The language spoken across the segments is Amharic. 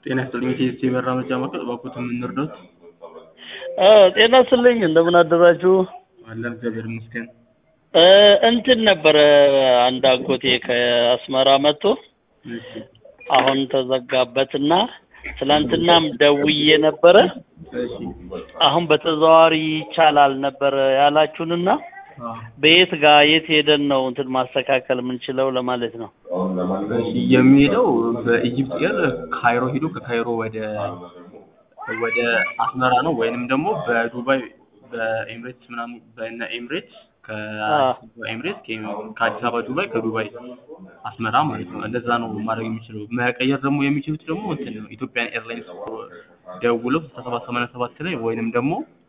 ጤና ይስጥልኝ የቲኤስቲ መራመጃ ማዕከል እባክዎት የምንረዳዎት? ጤና ይስጥልኝ እንደምን አደራችሁ? አለን እግዚአብሔር ይመስገን። እ እንትን ነበረ አንድ አጎቴ ከአስመራ መጥቶ እሺ አሁን ተዘጋበትና ትላንትናም ደውዬ ነበረ። እሺ አሁን በተዘዋዋሪ ይቻላል ነበረ ያላችሁንና አዎ በየት ጋር የት ሄደን ነው እንትን ማስተካከል የምንችለው ለማለት ነው። እሺ የሚሄደው በኢጂፕት ኤር ካይሮ ሄዶ ከካይሮ ወደ ወደ አስመራ ነው ወይንም ደግሞ በዱባይ በኤምሬትስ ምናምን በእነ ኤምሬትስ ከኤምሬትስ ከአዲስ አበባ ዱባይ ከዱባይ አስመራ ማለት ነው። እንደዛ ነው ማድረግ የሚችለው። መቀየር ደግሞ የሚችሉት ደግሞ እንትን ነው ኢትዮጵያን ኤርላይንስ ደውለው ስልሳ ሰባት ሰማንያ ሰባት ላይ ወይንም ደግሞ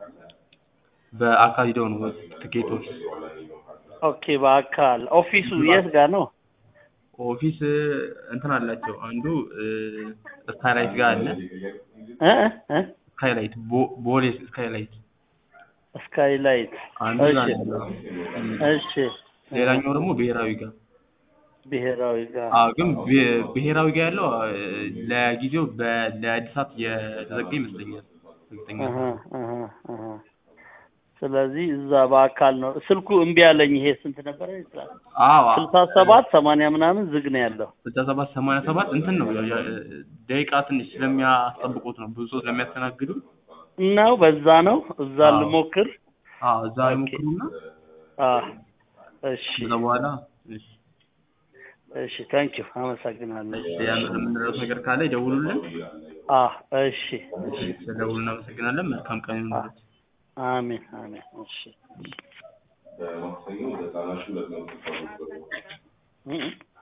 በአካል ሂደው ነው ትኬት ኦፊስ ኦኬ በአካል ኦፊሱ የት ጋር ነው? ኦፊስ እንትን አላቸው። አንዱ ስካይላይት ጋር አለ። እ እ ስካይላይት ቦ- ቦሌ ስካይላይት ስካይላይት አንዱ ጋር እሺ ነው። እሺ ሌላኛው ደግሞ ብሔራዊ ጋር ብሔራዊ ጋር አዎ ግን ብሔ- ብሔራዊ ጋር ያለው አ፣ ለጊዜው በ- ለእድሳት የተዘጋ ይመስለኛል። እርግጠኛ አሀ አሀ አሀ ስለዚህ እዛ በአካል ነው። ስልኩ እምቢ አለኝ። ይሄ ስንት ነበረ? አዎ ስልሳ ሰባት ሰማንያ ምናምን ዝግ ነው ያለው። ስልሳ ሰባት ሰማንያ ሰባት እንትን ነው ያ- ያ- ደቂቃ ትንሽ ስለሚያስጠብቁት ነው ብዙ ሰው ስለሚያስተናግዱ ነው በዛ ነው እዛ አዎ። ልሞክር። አዎ እዛ ይሞክሩና አ እሺ ከዛ በኋላ እሺ እሺ ታንኪ ዩ አመሰግናለሁ። እሺ ያን- የምንረዳው ነገር ካለ ይደውሉልን። አ እሺ እሺ ስለደውሉ እናመሰግናለን። መልካም ቀን ይሁንልዎት። አሜን አሜን። እሺ በማክሰኞ ለህፃናት ሁለት መቶ ሰዎች እ- እ